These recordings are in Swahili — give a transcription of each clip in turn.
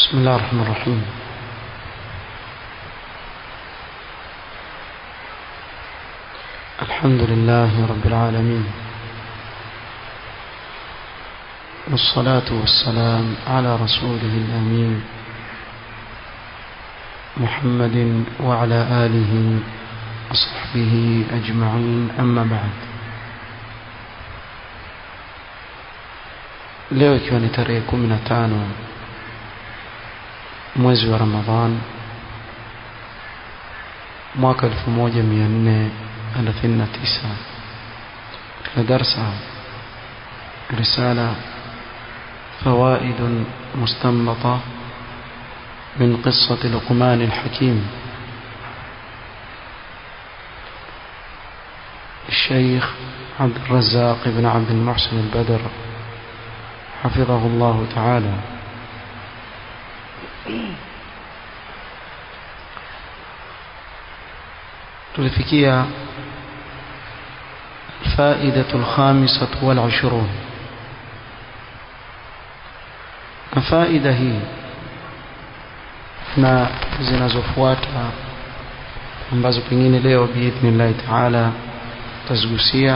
بسم الله الرحمن الرحيم الحمد لله رب العالمين والصلاة والسلام على رسوله الأمين محمد وعلى آله وصحبه أجمعين أما بعد leo ikiwa ni tarehe kumi na tano mwezi wa ramadhan mwaka elfu moja mia nne thelathini na tisa katika darsa risala فوائد مستنبطة من قصة لقمان الحكيم الشيخ عبد الرزاق بن عبد المحسن البدر حفظه الله تعالى tulifikia الفائدة الخامسة والعشرون na faida hii na zinazofuata ambazo pengine leo biidhnillahi taala tazigusia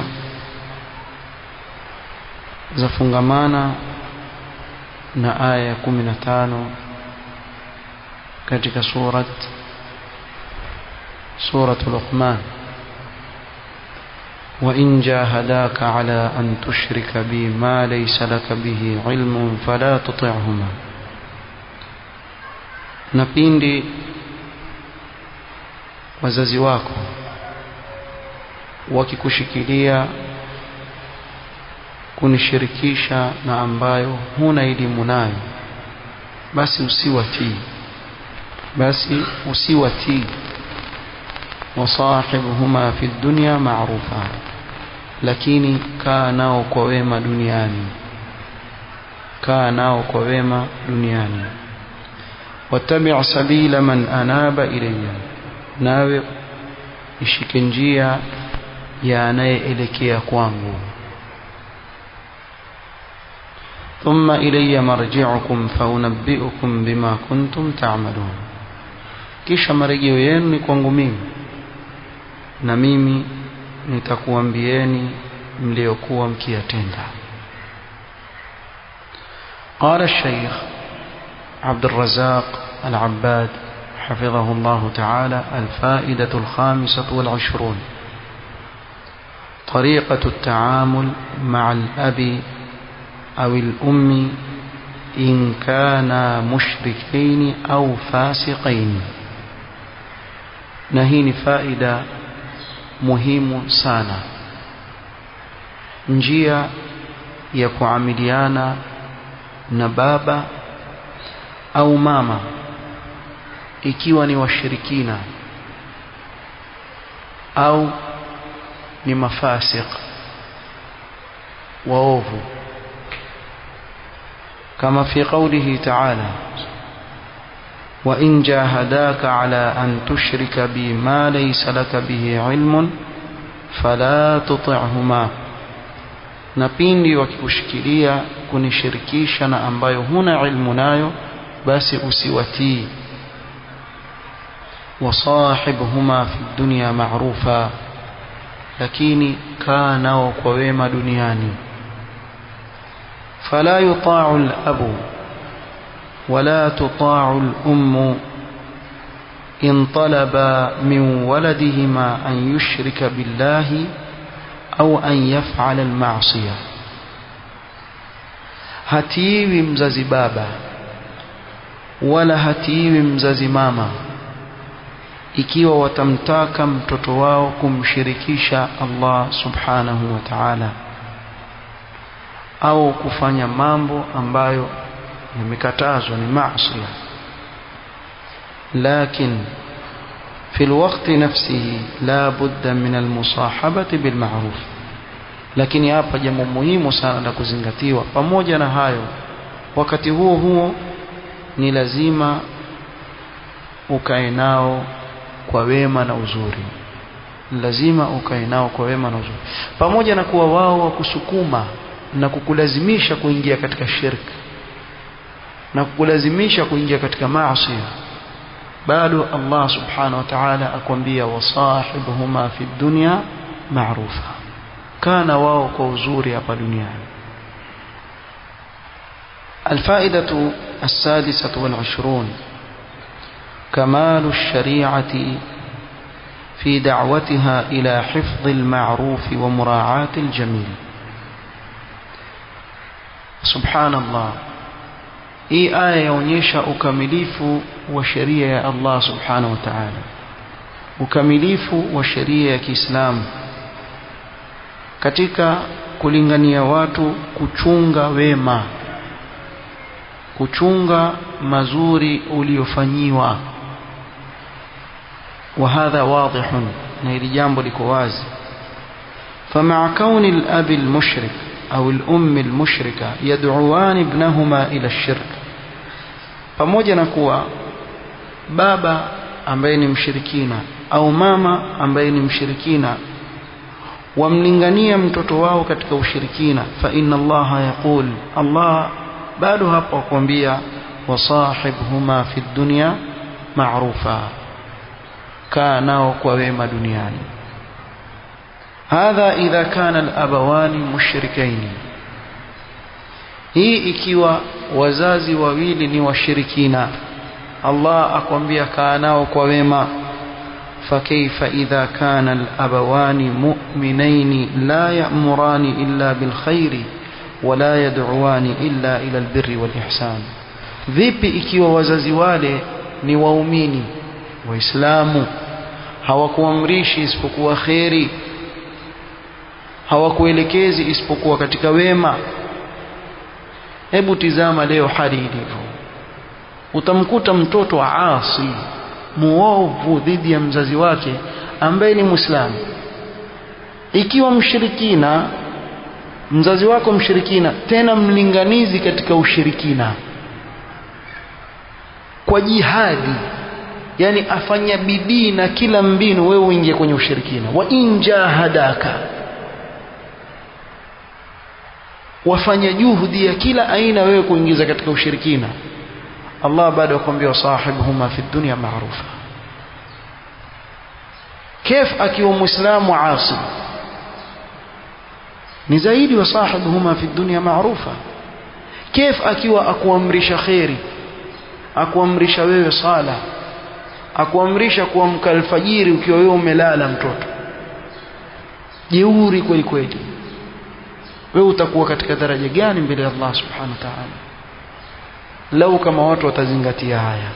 zafungamana na aya ya kumi na tano katika surat surat luqman وإن جاهداك على أن تشرك بي ما ليس لك به علم فلا تطعهما na pindi wazazi wako wakikushikilia kunishirikisha na ambayo huna elimu nayo basi usiwatii basi usiwatii wasahibuhuma fi dunya ma'rufa lakini kaa nao kwa wema duniani kaa nao kwa wema duniani wattabi' sabila man anaba ilayya nawe ishike njia ya anayeelekea kwangu ثم إلي مرجعكم فأنبئكم بما كنتم تعملون kisha marejeo yenu ni kwangu mimi na mimi nitakuambieni mliokuwa mkiyatenda قال الشيخ عبد الرزاق العباد حفظه الله تعالى الفائدة الخامسة والعشرون طريقة التعامل مع الأب أو الأم إن كانا مشركين أو فاسقين نهين فائدة muhimu sana njia ya kuamiliana na baba au mama ikiwa ni washirikina au ni mafasik waovu kama fi qawlihi ta'ala وإن جاهداك على أن تشرك بي ما ليس لك به علم فلا تطعهما na pindi wakikushikilia kunishirikisha na ambayo huna ilmu nayo basi usiwatii wasahibhuma fi dunya ma'rufa lakini kaa nao kwa wema duniani fala yuta'u al-abu ولا تطاع الأم إن طلب من ولدهما أن يشرك بالله أو أن يفعل المعصية hatiwi mzazi baba wala hatiwi mzazi mama ikiwa watamtaka mtoto wao kumshirikisha Allah subhanahu wa ta'ala au kufanya mambo ambayo yamekatazwa ni maasi لكن في الوقت نفسه لا بد من المصاحبة بالمعروف lakini hapa jambo muhimu sana la kuzingatiwa pamoja na hayo wakati huo huo ni lazima ukae nao kwa wema na uzuri lazima ukae nao kwa wema na uzuri pamoja na kuwa wao wakusukuma na kukulazimisha kuingia katika shirki na kukulazimisha kuingia katika maasi bado Allah subhanahu wa ta'ala akwambia wasahibhuma fi dunya ma'rufa kana wao kwa uzuri hapa duniani الفائدة السادسة والعشرون كمال الشريعة في دعوتها إلى حفظ المعروف ومراعاة الجميل سبحان الله hii aya yaonyesha ukamilifu wa sheria ya Allah subhanahu wa ta'ala ukamilifu wa sheria ya Kiislamu katika kulingania watu kuchunga wema kuchunga mazuri uliofanyiwa وهذا واضح na hili jambo liko wazi فمع كون الأب المشرك أو الأم المشركة يدعوان ابنهما إلى الشرك pamoja na kuwa baba ambaye ni mshirikina au mama ambaye ni mshirikina wamlingania mtoto wao katika ushirikina fa inna allaha yaqul allah bado hapo akwambia wasahibhuma fi dunya ma'rufa kaa nao kwa wema duniani hadha idha kana al-abawani mushrikaini hii ikiwa wazazi wawili ni washirikina Allah akwambia kaa nao kwa wema فكيف إذا كان الأبوان مؤمنين لا يأمران إلا بالخير ولا يدعوان إلا إلى البر والإحسان vipi ikiwa wazazi wale ni waumini waislamu hawakuamrishi isipokuwa kheri hawakuelekezi isipokuwa katika wema hebu tizama leo hali ilivyo utamkuta mtoto asi muovu dhidi ya mzazi wake ambaye ni muislamu ikiwa mshirikina mzazi wako mshirikina tena mlinganizi katika ushirikina kwa jihadi yani afanya bidii na kila mbinu wewe uingie kwenye ushirikina wa injahadaka wafanya juhudi ya kila aina wewe kuingiza katika ushirikina Allah bado akwambia wasahibuhuma fi dunya ma'rufa كيف akiwa muislamu asi ni zaidi wasahibuhuma fi dunya ma'rufa كيف akiwa akuamrisha khairi akuamrisha wewe sala akuamrisha kuamka alfajiri ukiwa wewe umelala mtoto jeuri kweli kweli wewe utakuwa katika daraja gani mbele ya Allah subhanahu wa ta'ala lau kama watu watazingatia haya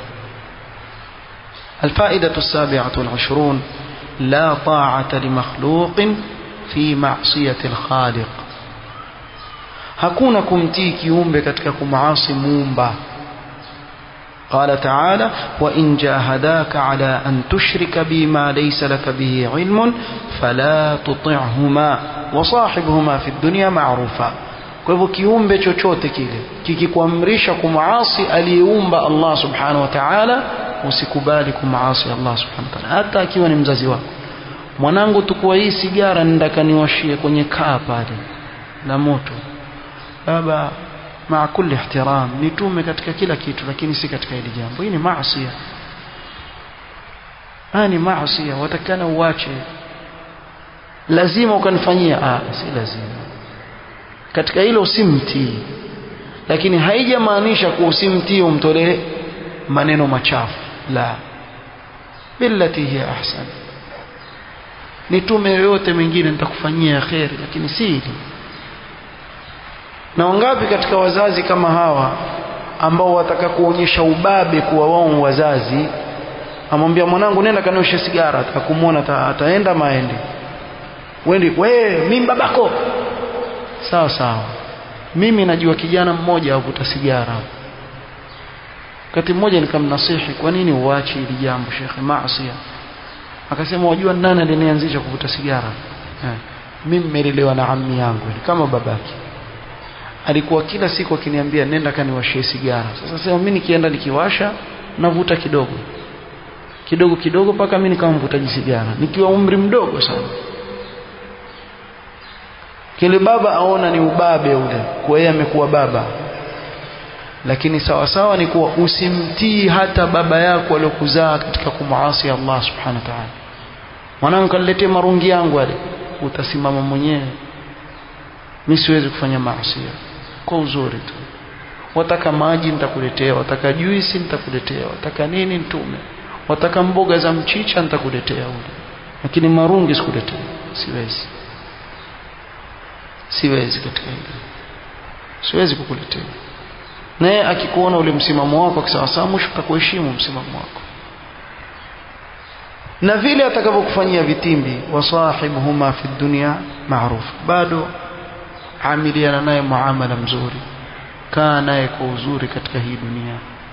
الفائدة السابعة والعشرون لا طاعة لمخلوق في معصية الخالق hakuna kumtii kiumbe katika kumaasi muumba قال تعالى وإن جاهداك على أن تشرك بي ما ليس لك به علم فلا تطعهما وصاحبهما في الدنيا معروفا kwa hivyo kiumbe chochote kile kikikuamrisha kumaasi aliyeumba Allah subhanahu wa ta'ala usikubali kumaasi Allah subhanahu wa ta'ala hata akiwa ni mzazi wako mwanangu tukua hii sigara nenda niwashie kwenye kaa pale la moto baba maa kulli ihtiram nitume katika kila kitu lakini si katika hili jambo hii ni maasi haya ni maasi watakana uache lazima ukanifanyia ah si lazima katika hilo usimtii lakini haijamaanisha kuwa usimtii umtolee maneno machafu la billati hiya ahsan nitume yoyote mengine nitakufanyia kheri lakini si hili na wangapi katika wazazi kama hawa ambao wataka kuonyesha ubabe kuwa wao wazazi amwambia mwanangu nenda kanioshe sigara atakumwona ata, ataenda maende wendi we mimi babako sawa sawa mimi najua kijana mmoja avuta sigara wakati mmoja nikamnasihi kwa nini uache hili jambo shekhe maasi akasema wajua nani alinianzisha kuvuta sigara eh, mimi nimelelewa na ammi yangu kama babaki alikuwa kila siku akiniambia nenda kaniwashie sigara sasa sema mimi nikienda nikiwasha navuta kidogo kidogo kidogo mpaka mimi nikawa mvutaji sigara nikiwa umri mdogo sana kile baba aona ni ubabe ule kwa yeye amekuwa baba lakini sawa sawa ni kuwa usimtii hata baba yako aliyokuzaa katika kumuasi Allah subhanahu wa ta'ala mwanangu kaniletee marungi yangu yale utasimama mwenyewe mimi siwezi kufanya maasi kwa uzuri tu wataka maji nitakuletea wataka juisi nitakuletea wataka nini nitume wataka mboga za mchicha nitakuletea ule lakini marungi sikuletea siwezi siwezi katika hili siwezi kukuletea naye akikuona ule msimamo wako kisawasawa mwisho atakuheshimu msimamo wako na vile atakavyokufanyia vitimbi wasahibuhuma fi dunya maruf bado amiliana naye muamala mzuri kaa naye kwa uzuri katika hii dunia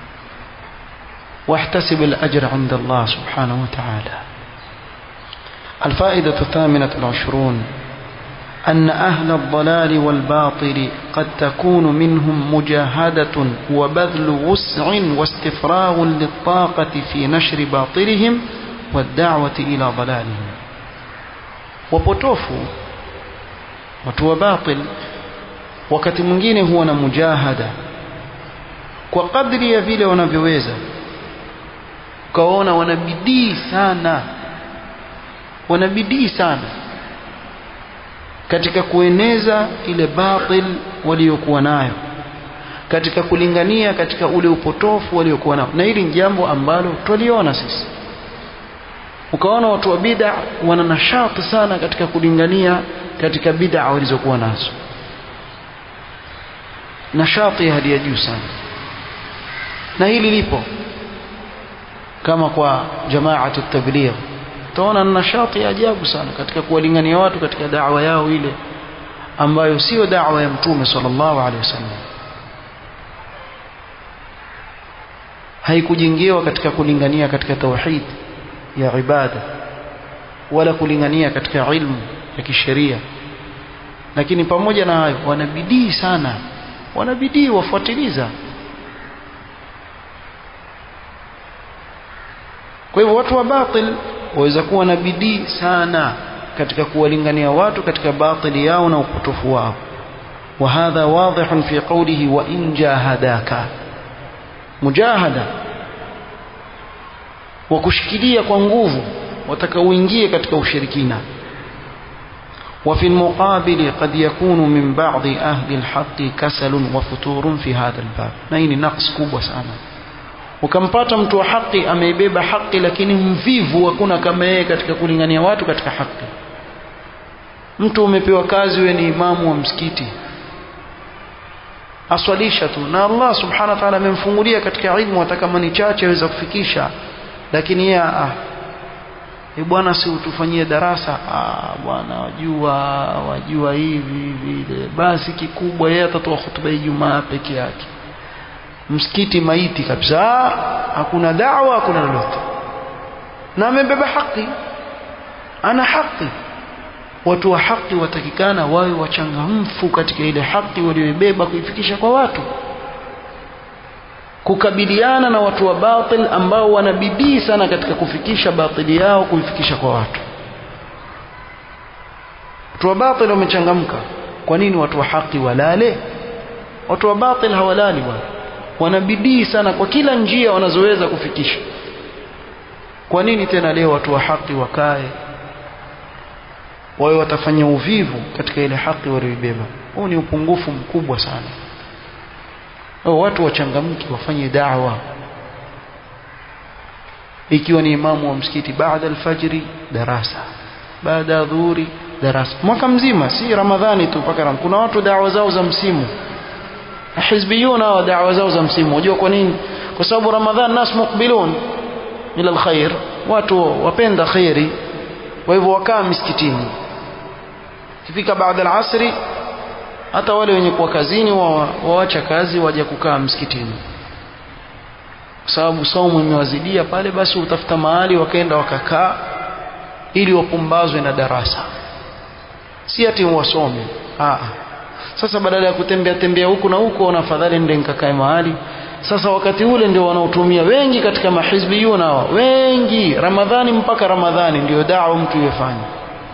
واحتسب الأجر عند الله سبحانه وتعالى الفائدة الثامنة والعشرون أن أهل الضلال والباطل قد تكون منهم مجاهدة وبذل وسع واستفراغ للطاقة في نشر باطلهم والدعوة إلى ضلالهم وبطوفوا وتو باطل wakati mwingine huwa na mujahada kwa kadri ya vile wanavyoweza ukaona wanabidii sana wanabidii sana katika kueneza ile batil waliokuwa nayo katika kulingania katika ule upotofu waliokuwa nao na hili ni jambo ambalo twaliona sisi ukaona watu wa bid'a wana nashati sana katika kulingania katika bid'a walizokuwa nazo nashati hali ya juu sana na hili lipo kama kwa jamaatu tabligh utaona nashati ya ajabu sana katika kuwalingania watu katika da'wa yao ile ambayo sio da'wa ya mtume sallallahu alaihi wasallam haikujengewa katika kulingania katika tauhid ya ibada wala kulingania katika ilmu ya kisheria lakini pamoja na hayo wanabidii sana wanabidii wafuatiliza kwa hivyo watu wa batil waweza kuwa na bidii sana katika kuwalingania watu katika batili yao na upotofu wao وهذا واضح في قوله وإن جاهداك مجاهدة وكشكلية kwa nguvu wataka uingie katika ushirikina وفي المقابل قد يكون من بعض أهل الحق كسل وفتور في هذا الباب نين نقص kubwa sana ukampata mtu wa haki ameibeba haki lakini mvivu hakuna kama yeye katika kulingania watu katika haki mtu umepewa kazi we ni imamu wa msikiti aswalisha tu na Allah subhanahu wa ta'ala amemfungulia katika ilmu hata kama ni chache aweza kufikisha lakini yeye ah e bwana si utufanyie darasa ah bwana wajua wajua hivi vile basi kikubwa yeye atatoa hutuba ya Ijumaa peke yake msikiti maiti kabisa hakuna dawa hakuna lolote na amebeba haki ana haki watu wa haki watakikana wawe wachangamfu katika ile haki walioibeba kuifikisha kwa watu kukabiliana na watu wa batil ambao wanabidii sana katika kufikisha batili yao kuifikisha kwa watu watu wa batil wamechangamka kwa nini watu wa haki walale watu wa batil hawalali bwana wanabidii sana kwa kila njia wanazoweza kufikisha kwa nini tena leo watu wa haki wakae wawe watafanya uvivu katika ile haki walioibeba huu ni upungufu mkubwa sana o, watu wachangamki wafanye da'wa ikiwa ni imamu wa msikiti baada alfajri darasa baada ya dhuhuri darasa mwaka mzima si ramadhani tu mpaka kuna watu da'wa zao za msimu hizbiyun hawa da'wa zao za msimu unajua kwa nini kwa sababu ramadhan nas muqbilun ila alkhair watu wapenda khairi kwa hivyo wakaa misikitini kifika baada ya asri hata wale wenye kuwa kazini waacha kazi waje kukaa msikitini kwa sababu saumu imewazidia pale basi utafuta mahali wakaenda wakakaa ili wapumbazwe na darasa si ati wasome ah sasa badala ya kutembea tembea huku na huku ona afadhali nende nikakae mahali sasa wakati ule ndio wanaotumia wengi katika mahizbiyun hawa wengi ramadhani mpaka ramadhani ndio dawa mtu yefanya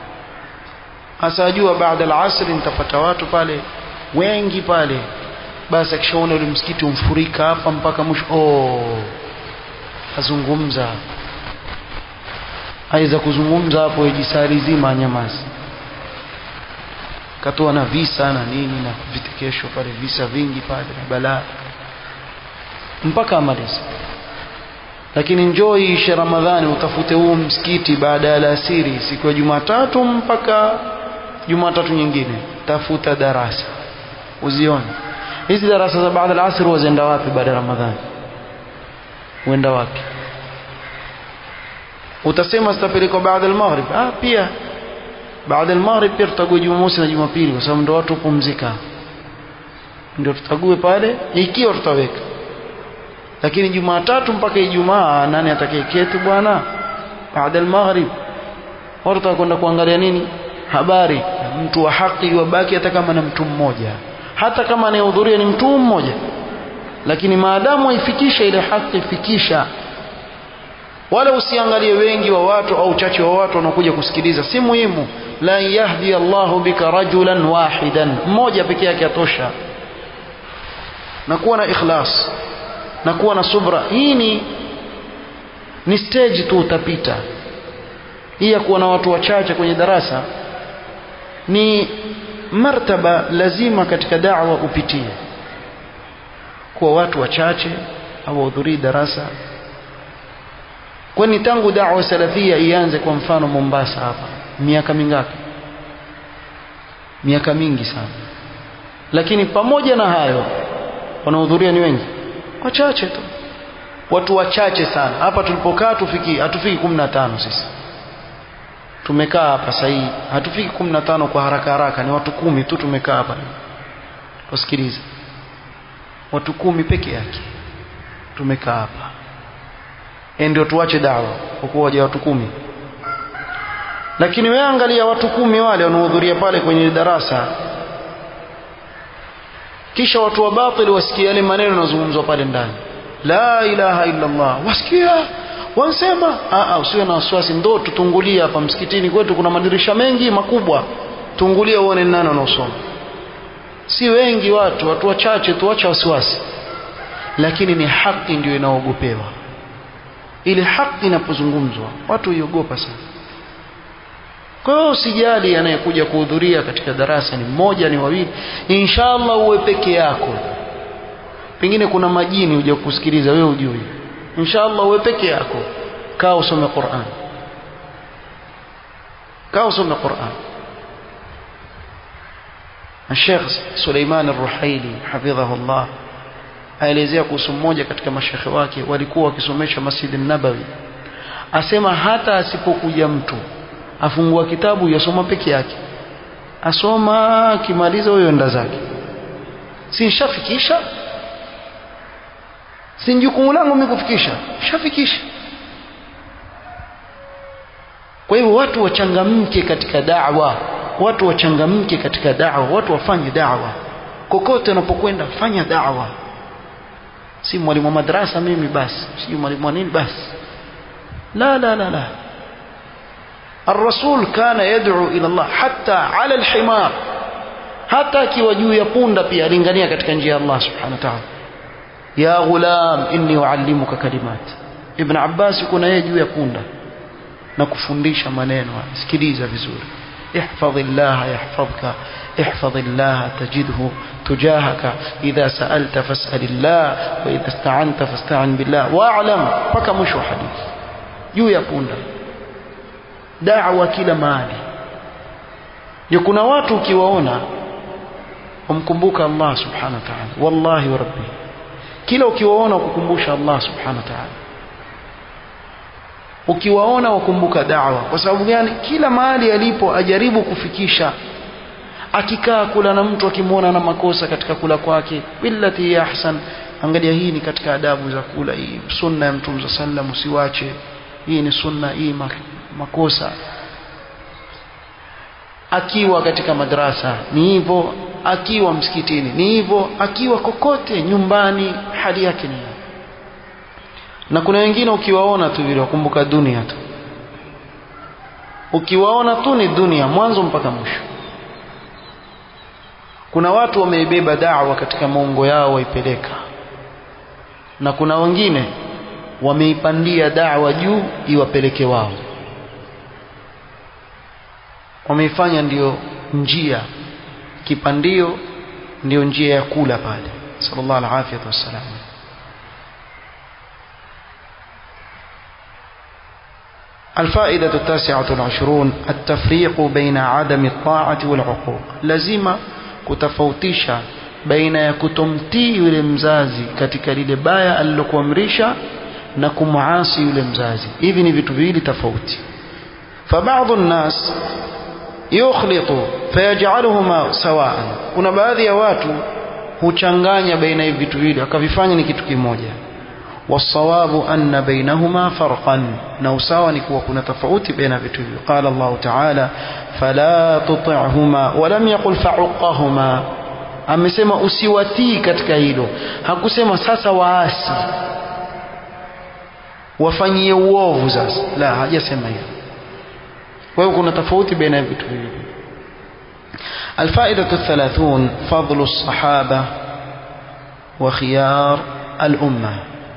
hasa ajua baada al-asr nitapata watu pale wengi pale basi akishaona ule msikiti umfurika hapa mpaka mwisho oh azungumza aweza kuzungumza hapo ijisari zima anyamazi katoa na visa na nini na vitekesho pale visa vingi pale na balaa mpaka amalize lakini njoo ishe ramadhani utafute huo msikiti baada ya alasiri siku ya jumatatu mpaka jumatatu nyingine tafuta darasa uzione hizi darasa za baada ya alasiri wazienda wapi baada ya ramadhani uenda wapi utasema zitapelekwa baada ya maghrib ah pia baada ya maghrib pia tutague jumamosi na jumapili kwa sababu ndio watu kupumzika ndio tutague pale ikiwa tutaweka lakini jumatatu mpaka ijumaa nani atakayeketi bwana baada ya maghrib watu watakwenda kuangalia nini habari mtu wa haki wabaki hata kama na mtu mmoja hata kama anayehudhuria ni mtu mmoja lakini maadamu waifikisha ile haki fikisha wala usiangalie wengi wa watu au uchache wa watu wanakuja kusikiliza si muhimu la yahdi Allahu bika rajulan wahidan mmoja peke yake atosha na kuwa na ikhlas na kuwa na subra hii ni ni stage tu utapita hii ya kuwa na watu wachache kwenye darasa ni martaba lazima katika da'wa upitie kuwa watu wachache hawahudhurii darasa kwani tangu da'wa salafia ianze kwa mfano Mombasa hapa miaka mingapi miaka mingi sana lakini pamoja na hayo wanaohudhuria ni wengi wachache tu watu wachache sana hapa tulipokaa tufiki hatufiki 15 sisi tumekaa hapa sahii hatufiki 15 kwa haraka haraka ni watu kumi tu tumekaa hapa tusikilize watu kumi peke yake tumekaa hapa ndio tuache dawa kwa kuwa waje watu kumi lakini wewe angalia watu kumi wale wanaohudhuria pale kwenye darasa kisha watu wa batili wasikia yale maneno yanazungumzwa pale ndani la ilaha illa Allah wasikia wansema a usiwe na wasiwasi ndo tutungulia hapa msikitini kwetu kuna madirisha mengi makubwa tungulia uone nani anaosoma si wengi watu watu wachache tuacha wasiwasi lakini ni haki ndio inaogopewa ile haki inapozungumzwa watu iogopa sana kwa hiyo usijali anayekuja kuhudhuria katika darasa ni mmoja ni wawili inshallah uwe peke yako pengine kuna majini uje kusikiliza wewe ujui inshallah uwe peke yako kaa usome Qur'an kaa usome Qur'an الشيخ سليمان الرحيلي حفظه الله aelezea kuhusu mmoja katika mashekhe wake walikuwa wakisomesha Masjid Nabawi asema hata asipokuja mtu afungua kitabu yasoma peke yake asoma akimaliza huyo enda zake si nishafikisha si jukumu langu mimi kufikisha shafikisha kwa hivyo watu wachangamke katika da'wa watu wachangamke katika da'wa watu wafanye da'wa kokote unapokwenda fanya da'wa si mwalimu wa madrasa mimi basi si mwalimu wa nini basi la la la la الرسول كان يدعو إلى الله حتى على الحمار hata akiwa juu ya punda pia alingania katika njia ya Allah subhanahu wa ta'ala ya ghulam inni uallimuka kalimat ibn Abbas yuko na yeye juu ya punda na kufundisha maneno sikiliza vizuri احفظ الله يحفظك احفظ الله تجده تجاهك إذا سألت فاسأل الله وإذا استعنت فاستعن بالله واعلم paka mwisho wa hadithi juu ya punda da'wa kila mahali ya kuna watu ukiwaona wamkumbuka Allah subhanahu wa ta'ala wallahi wa rabbi kila ukiwaona ukukumbusha Allah subhanahu wa ta'ala ukiwaona wakumbuka da'wa kwa sababu gani kila mahali alipo ajaribu kufikisha akikaa kula na mtu akimwona na makosa katika kula kwake billati ya ahsan angalia hii ni katika adabu za kula hii sunna ya mtume sallam usiwache hii ni sunna hii makosa akiwa katika madrasa ni hivyo akiwa msikitini ni hivyo akiwa kokote nyumbani hali yake ni na kuna wengine ukiwaona tu vile wakumbuka dunia tu ukiwaona tu ni dunia mwanzo mpaka mwisho kuna watu wameibeba da'wa katika maungo yao waipeleka na kuna wengine wameipandia da'wa juu iwapeleke wao wameifanya ndiyo njia kipandio ndiyo njia ya kula pale sallallahu alaihi wasallam الفائدة التاسعة والعشرون التفريق بين عدم الطاعة والعقوق لازم kutofautisha baina ya kutomtii yule mzazi katika lile baya alilokuamrisha na kumuasi yule mzazi hivi ni vitu viwili tofauti فبعض الناس يخلط فيجعلهما سواء kuna baadhi ya watu huchanganya baina hivi vitu viwili akavifanya ni kitu kimoja والصواب أن بينهما فرقا نوساوا نكوا كنا تفاوت بين vitu قال الله تعالى فلا تطعهما ولم يقل فعقهما amesema usiwatii katika hilo hakusema sasa waasi wafanyie uovu sasa la hajasema hivyo kwa hiyo kuna tofauti baina ya vitu hivi الفائدة الثلاثون فضل الصحابة وخيار الأمة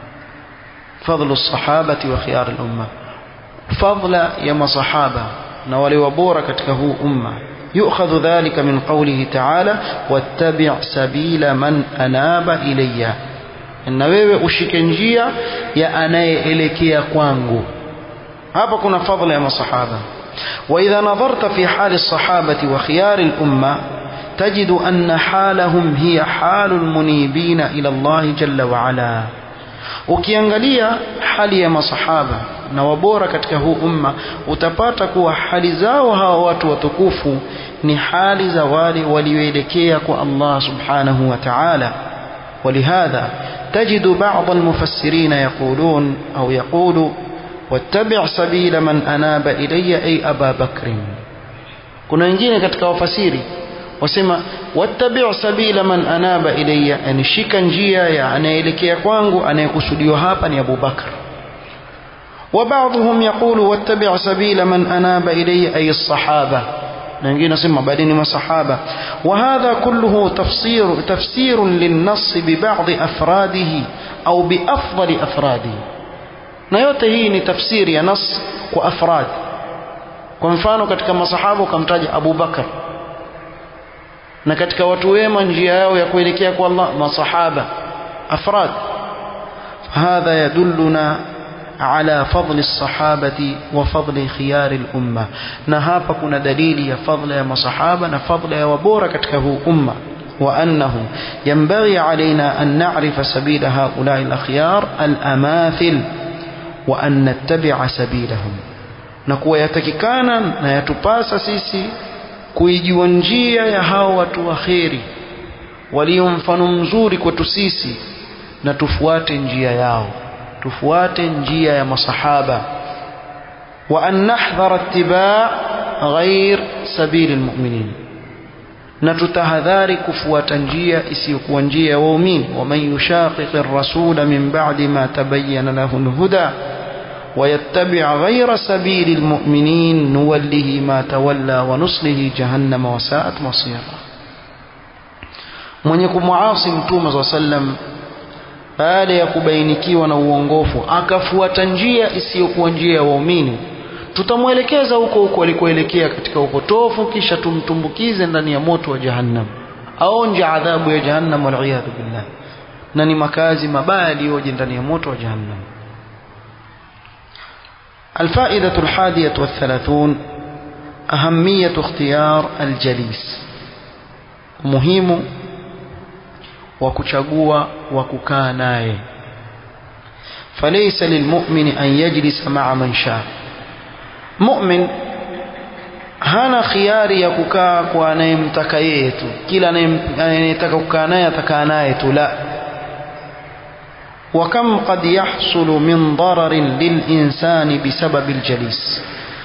فضل الصحابة وخيار الأمة فضل يما صحابة نولي وبورة كتكه أمة يؤخذ ذلك من قوله تعالى واتبع سبيل من أناب إلي na wewe ushike njia ya anayeelekea kwangu hapa kuna fadhila ya masahaba واذا نظرت في حال الصحابه وخيار الامه تجد ان حالهم هي حال المنيبين الى الله جل وعلا ukiangalia hali ya masahaba na wabora katika huu umma utapata kuwa hali zao hawa watu watukufu ni hali za wale walioelekea kwa Allah subhanahu wa ta'ala ولهذا تجد بعض المفسرين يقولون أو يقول واتبع سبيل من أناب إلي أي أبا بكر kuna wengine katika wafasiri wasema wattabi' sabila man anaba ilayya yani shika njia ya anayeelekea kwangu anayekusudiwa hapa ni Abu Bakar وبعضهم يقول واتبع سبيل من أناب إلي أي الصحابة نجي نسمى بعدين ما صحابة وهذا كله تفسير تفسير للنص ببعض أفراده أو بأفضل أفراده na yote hii ni tafsiri ya nas kwa afrad kwa mfano katika masahaba ukamtaja Abu Bakar na katika watu wema njia yao ya kuelekea kwa Allah masahaba afrad hadha yadulluna على فضل الصحابة وفضل خيار الأمة نهاب كنا دليل يا فضل يا مصحابة نفضل يا وبورة كتكه أمة وأنه ينبغي علينا أن نعرف سبيل هؤلاء الأخيار الأماثل وأن نتبع سبيلهم نكوى يتككانا نيتباس سيسي kuijua njia ya hao watu wa kheri walio mfano mzuri kwetu sisi na tufuate njia yao tufuate njia ya masahaba wa an nahdhara ittiba' ghair sabil almu'minin na tutahadhari kufuata njia isiyokuwa njia ya waumini waman yushaqiq ar-rasul min ba'di ma tabayyana lahu al-huda ويتبع غير سبيل المؤمنين نوله ما تولى ونصله جهنم وساءت مصيرا من يكون معاصي متوم صلى الله عليه وسلم baada ya kubainikiwa na uongofu akafuata njia isiyokuwa njia ya waumini tutamwelekeza huko huko alikoelekea katika upotofu kisha tumtumbukize ndani ya moto wa jahannam aonje adhabu ya jahannam waliyadhu billah na ni makazi mabaya yaliyoje ndani ya moto wa jahannam الفائدة الحادية والثلاثون أهمية اختيار الجليس مهم وكشغوا وككا ناye فليس للمؤمن أن يجلس مع من شاء مؤمن hana khiari ya kukaa kwa anayemtaka yeye tu kila anayetaka kukaa naye atakaa naye tu la وكم قد يحصل من ضرر للإنسان بسبب الجليس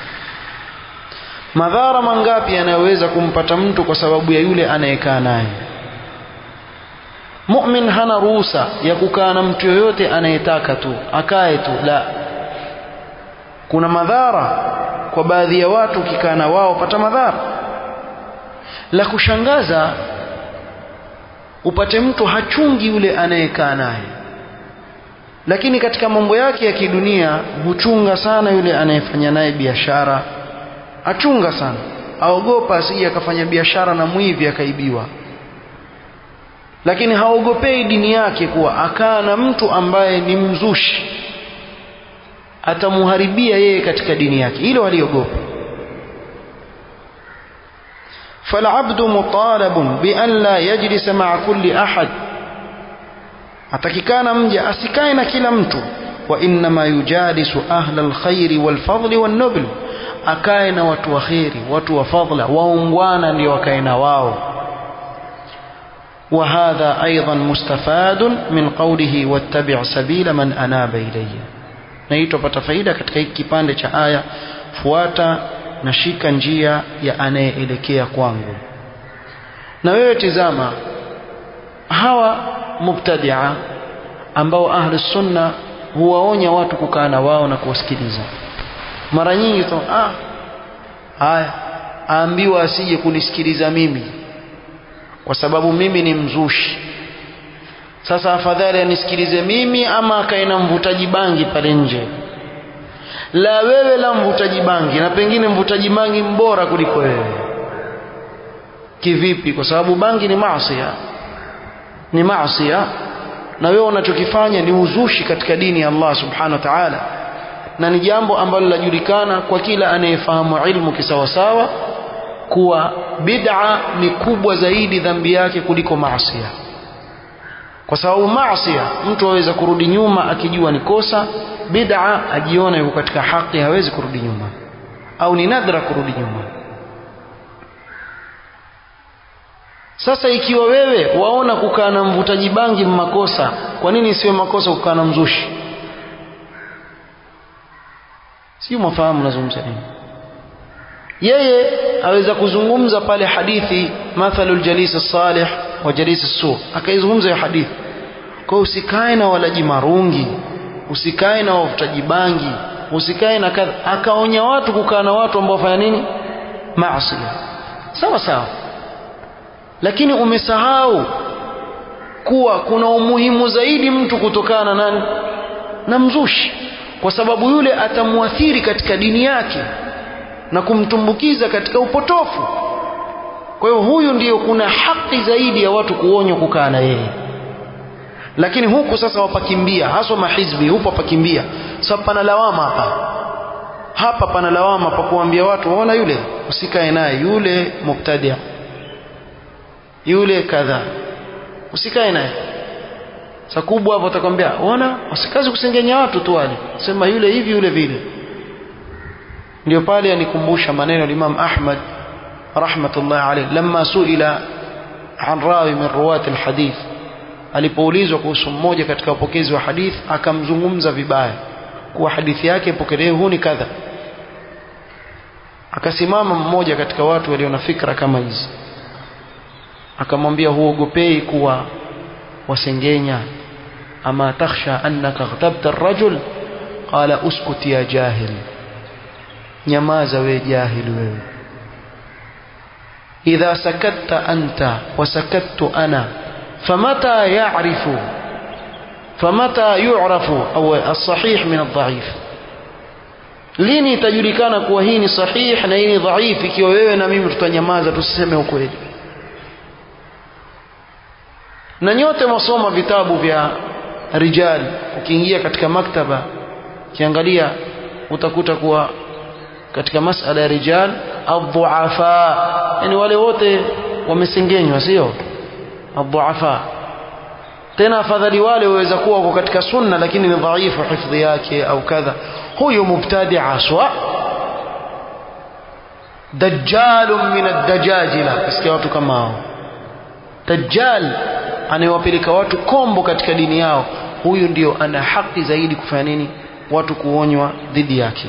madhara mangapi yanayoweza kumpata mtu kwa sababu ya yule anayekaa naye mu'min hana ruhusa ya kukaa na mtu yoyote anayetaka tu akae tu la kuna madhara kwa baadhi ya watu ukikaa na wao pata madhara la kushangaza upate mtu hachungi yule anayekaa naye lakini katika mambo yake ya kidunia huchunga sana yule anayefanya naye biashara achunga sana aogopa asije akafanya biashara na mwivi akaibiwa lakini haogopei dini yake kuwa akaa na mtu ambaye ni mzushi atamuharibia yeye katika dini yake hilo waliogopa فالعبد مطالب بأن لا يجلس مع كل أحد atakikana mja asikae na kila mtu wa innama yujalisu ahla alkhairi walfadli wannubl akae na watu wa kheri watu wa fadla waungwana ndio wakae na wao وهذا أيضا مستفاد من قوله واتبع سبيل من أناب إلي naitwa pata faida katika hiki kipande cha aya fuata na shika njia ya anayeelekea kwangu na wewe tizama hawa mubtadia ambao ahli sunna huwaonya watu kukaa na wao na kuwasikiliza mara nyingi tu ah haya aambiwa asije kunisikiliza mimi kwa sababu mimi ni mzushi sasa afadhali anisikilize mimi ama akae na mvutaji bangi pale nje la wewe la mvutaji bangi na pengine mvutaji bangi mbora kuliko wewe kivipi kwa sababu bangi ni maasiya ni maasiya na wewe unachokifanya ni uzushi katika dini ya Allah subhanahu wa ta'ala na ni jambo ambalo linajulikana kwa kila anayefahamu ilmu kisawasawa kuwa bid'a ni kubwa zaidi dhambi yake kuliko maasiya kwa sababu maasiya mtu aweza kurudi nyuma akijua ni kosa bid'a ajiona yuko katika haki hawezi kurudi nyuma au ni nadra kurudi nyuma sasa ikiwa wewe waona kukaa na mvutaji bangi makosa kwa nini isiwe makosa kukaa na mzushi sio mafahamu nazungumza nini yeye aweza kuzungumza pale hadithi mathalul jalis salih wa jalis su akaizungumza hiyo hadithi kwa usikae na walaji marungi usikae na wavutaji bangi usikae na kadha akaonya watu kukaa na watu ambao wafanya nini maasi sawa sawa lakini umesahau kuwa kuna umuhimu zaidi mtu kutokana na nani na mzushi kwa sababu yule atamuathiri katika dini yake na kumtumbukiza katika upotofu kwa hiyo huyu ndiyo kuna haki zaidi ya watu kuonywa kukaa na yeye lakini huku sasa wapakimbia haswa mahizbi hupo wapakimbia sababu pana lawama hapa hapa pana lawama pa kuambia watu waona yule usikae naye yule mubtadia yule kadha usikae naye sa kubwa hapo utakwambia ona usikazi kusengenya watu tu wale sema yule hivi yule vile ndio pale anikumbusha maneno ya Imam Ahmad rahmatullah alayhi lamma suila an rawi min ruwat alhadith alipoulizwa kuhusu mmoja katika wapokezi wa hadith akamzungumza vibaya kuwa hadithi yake pokelewe huu ni kadha akasimama mmoja katika watu walio na fikra kama hizi akamwambia huogopei kuwa wasengenya ama takhsha annaka ghtabta ar-rajul qala uskut ya jahil nyamaza we jahil wewe idha sakatta anta wa sakattu ana famata ya'rifu famata yu'rafu au as-sahih min ad-dha'if lini itajulikana kuwa hii ni sahih na hii ni dhaif ikiwa wewe na mimi tutanyamaza tusiseme ukweli na nyote mwasoma vitabu vya rijal ukiingia katika maktaba ukiangalia utakuta kuwa katika masala ya rijal adhuafa yani wale wote wamesengenywa sio adhuafa tena afadhali wale waweza kuwa wako katika sunna lakini ni dhaifu hifdhi yake au kadha huyo mubtadi aswa dajjalun min ad-dajajila kisikia watu kama hao dajjal anayewapeleka watu kombo katika dini yao huyu ndio ana haki zaidi kufanya nini watu kuonywa dhidi yake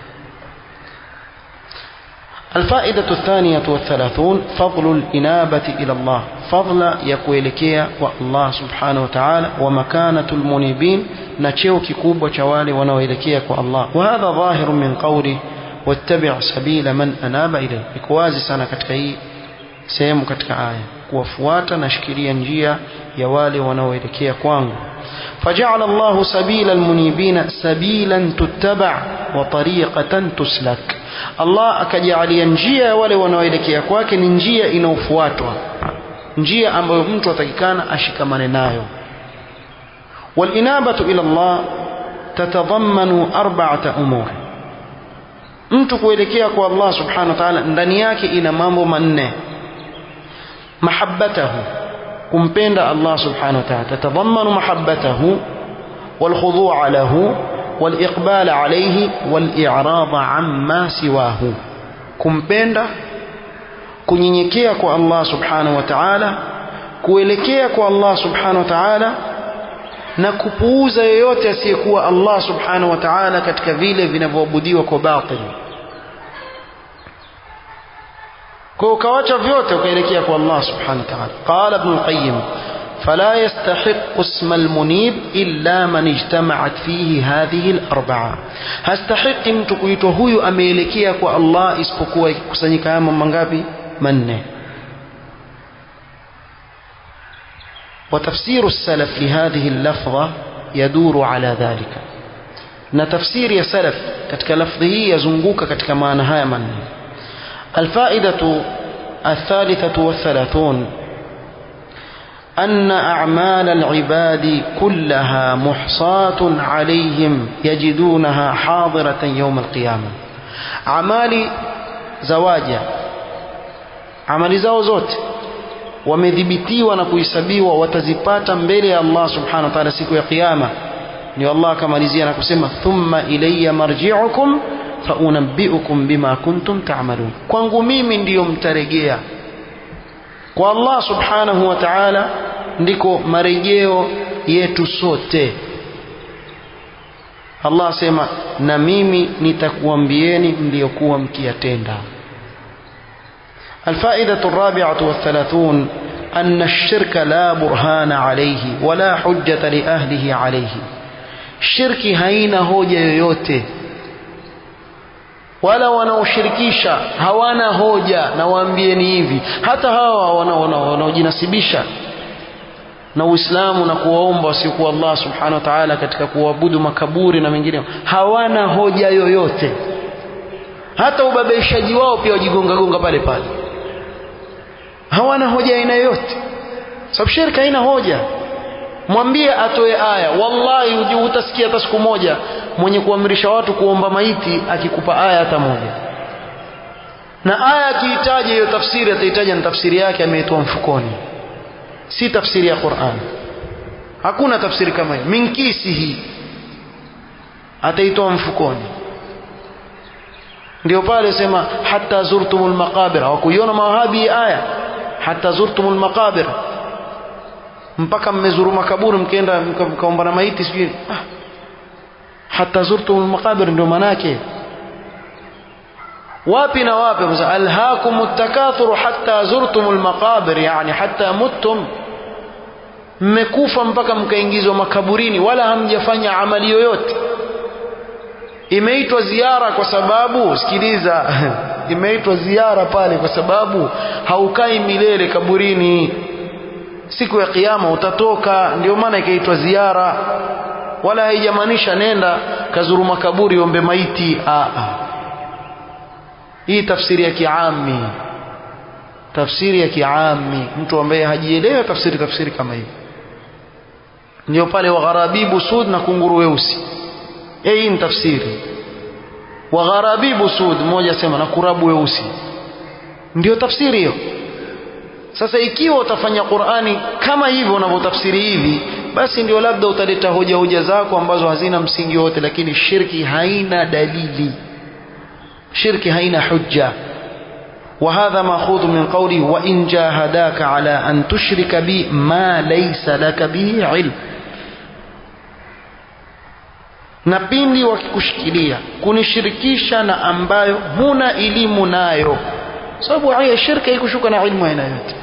الفائدة الثانية والثلاثون فضل الإنابة إلى الله فضل يكويلكيا والله سبحانه وتعالى ومكانة المنيبين نتشيو كيكوب وشوالي ونويلكيا الله وهذا ظاهر من قوله واتبع سبيل من أناب إليه إكوازي سنة كتكي سيم كتك آية kuwafuata na shikilia njia ya wale wanaoelekea kwangu فجعل الله سبيل المنيبين سبيلا تتبع وطريقة تسلك الله akajalia njia ya wale wanaoelekea kwake ni njia inayofuatwa njia ambayo mtu atakikana ashikamane nayo والإنابة إلى الله تتضمن أربعة أمور mtu kuelekea kwa Allah subhanahu wa ta'ala ndani yake ina mambo manne mahabbatahu kumpenda Allah subhanahu wa ta'ala tatadhammanu mahabbatahu والخضوع له والإقبال عليه والإعراض عما سواه kumpenda kunyenyekea kwa Allah subhanahu wa ta'ala kuelekea kwa Allah subhanahu wa ta'ala na kupuuza yoyote asiyekuwa Allah subhanahu wa ta'ala katika vile vinavyoabudiwa kwa batil kwa ukawacha vyote ukaelekea kwa Allah subhanahu wa ta'ala qala ibn al-qayyim فلا يستحق اسم المنيب إلا من اجتمعت فيه هذه الأربعة هستحق mtu kuitwa huyu ameelekea kwa Allah isipokuwa ikikusanyika haya mambo mangapi manne وتفسير السلف لهذه اللفظة يدور على ذلك na tafsiri ya salaf katika lafdhi hii yazunguka katika maana haya manne الفائدة الثالثة والثلاثون أن أعمال العباد كلها محصاة عليهم يجدونها حاضرة يوم القيامة أعمال زواجا عمل زao zote wamedhibitiwa na kuhesabiwa watazipata mbele ya Allah subhanahu wa ta'ala siku ya kiyama ndio Allah akamalizia na kusema thumma ilayya marji'ukum faunabbiukum bima kuntum ta'malun kwangu mimi ndiyo mtarejea kwa Allah subhanahu wa ta'ala ndiko marejeo yetu sote Allah asema na mimi nitakuambieni mliokuwa mkiyatenda الفائدة الرابعة والثلاثون أن الشرك لا برهان عليه ولا حجة لأهله عليه الشرك هين هوجة yoyote wala wanaoshirikisha hawana hoja na waambieni hivi hata hawa wanaojinasibisha na Uislamu na kuwaomba wasiokuwa Allah subhanahu wa ta'ala katika kuabudu makaburi na mengine hawana hoja yoyote hata ubabaishaji wao pia wajigonga gonga pale pale hawana hoja aina yoyote sababu shirka haina hoja mwambie atoe aya wallahi utasikia hata siku moja mwenye kuamrisha watu kuomba maiti akikupa aya hata moja na aya akihitaji hiyo tafsiri atahitaji na tafsiri yake ameitoa mfukoni si tafsiri ya Qur'an hakuna tafsiri kama hiyo minkisi hii ataitoa mfukoni ndio pale sema hata zurtumul maqabir hawakuiona mawahabi aya hata zurtumul maqabir mpaka mmezuru makaburi mkaenda mkaomba na maiti sijui ah hata zurtumul maqabir ndio manake wapi na wapi alhaakumut takathur hatta zurtumul maqabir yani hatta muttum mmekufa mpaka mkaingizwa makaburini wala hamjafanya amali yoyote imeitwa ziara kwa sababu sikiliza imeitwa ziara pale kwa sababu haukai milele kaburini siku ya kiyama utatoka ndio maana ikaitwa ziara wala haijamaanisha nenda kazuru makaburi ombe maiti a a hii tafsiri ya kiami tafsiri ya kiami mtu ambaye hajielewi tafsiri tafsiri kama hiyo ndio pale wagharabibu sud na kunguru weusi hii ni tafsiri wagharabibu sud mmoja sema na kurabu weusi ndio tafsiri hiyo sasa ikiwa utafanya Qur'ani kama hivyo unavyotafsiri hivi basi ndio labda utaleta hoja hoja zako ambazo hazina msingi wote lakini shirki haina dalili shirki haina hujja وهذا ماخوذ من قوله وإن جاهداك على أن تشرك بي ما ليس لك به علم na pindi wakikushikilia kunishirikisha na ambayo huna elimu nayo sababu aya shirka ikushuka na ilmu aina yote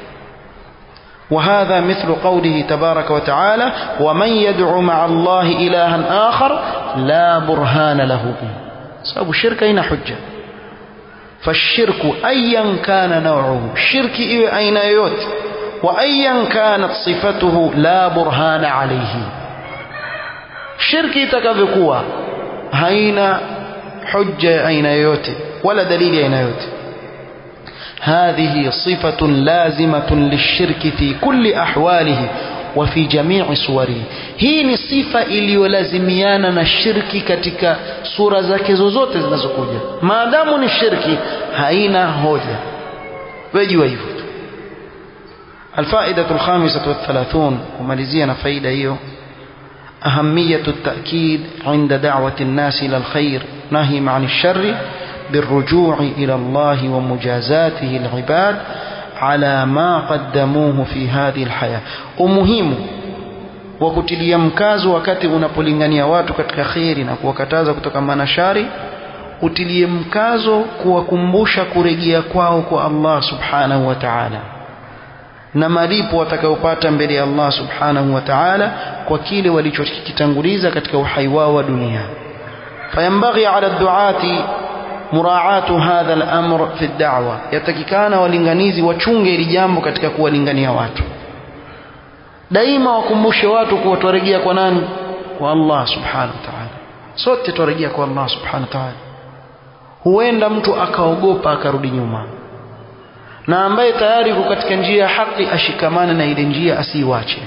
وهذا مثل قوله تبارك وتعالى ومن يدعو مع الله إلها آخر لا برهان له به sababu shirka ina hujja fashirku ayan kana nauhu shirki iwe aina yoyote wa ayan kanat sifatuhu la burhana alayhi shirki itakavyokuwa haina hujja ya aina yoyote wala dalili ya aina yoyote هذه صفة لازمة للشرك في كل أحواله وفي جميع صوره hii ni sifa iliyolazimiana na shirki katika sura zake zozote zinazokuja maadamu ni shirki haina hoja wejua hivyo tu الفائدة الخامسة والثلاثون وماليزينا فائدة هي أهمية التأكيد عند دعوة الناس إلى الخير نهي عن الشر بالرجوع إلى الله ومجازاته العباد على ما قدموه في هذه الحياة ومهم وكتليا mkazo wakati unapolingania watu katika kheri na kuwakataza kutokana na shari utilie mkazo kuwakumbusha kurejea kwao kwa Allah subhanahu wa ta'ala na malipo watakayopata mbele ya Allah subhanahu wa ta'ala kwa kile walichokitanguliza katika uhai wao wa dunia fayambaghi ala duati muraatu hadha al-amr fi ad-da'wa yatakikana walinganizi wachunge ili jambo katika kuwalingania watu daima wakumbushe watu kuwa twarejea kwa nani kwa Allah subhanahu wa ta'ala sote twarejea kwa Allah subhanahu wa ta'ala huenda mtu akaogopa akarudi nyuma na ambaye tayari yuko katika njia ya haki ashikamane na ile njia asiiwache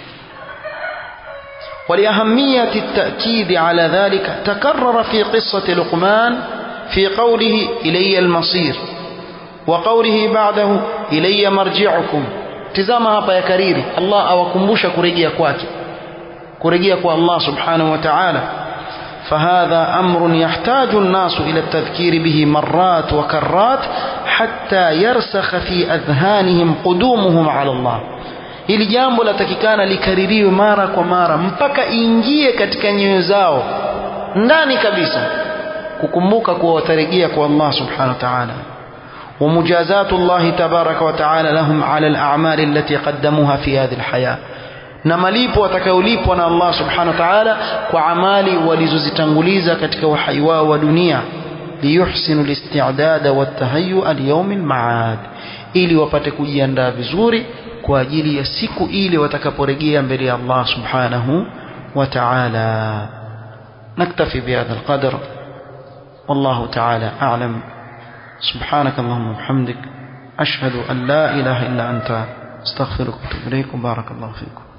ولأهمية التأكيد على ذلك تكرر في قصة لقمان في قوله إلي المصير وقوله بعده إلي مرجعكم tizama hapa ya kariri Allah awakumbusha kurejea kwake kurejea kwa Allah subhanahu wa ta'ala فهذا أمر يحتاج الناس إلى التذكير به مرات وكرات حتى يرسخ في أذهانهم قدومهم على الله hili jambo latakikana likaririwe mara kwa mara mpaka iingie katika nyoyo zao ndani kabisa kukumbuka kuwa watarejea kwa Allah subhanahu wa ta'ala ومجازات الله تبارك وتعالى لهم على الأعمال التي قدموها في هذه الحياة na malipo watakayolipwa na Allah subhanahu wa ta'ala kwa amali walizozitanguliza katika uhai wao wa dunia liyuhsinu listi'dada watahayyu al-yawm al-ma'ad ili wapate kujiandaa vizuri kwa ajili ya siku ile watakaporejea mbele ya Allah subhanahu wa ta'ala naktafi bihadha al-qadr والله تعالى أعلم سبحانك اللهم وبحمدك أشهد أن لا إله إلا أنت استغفرك واتوب إليك بارك الله فيكم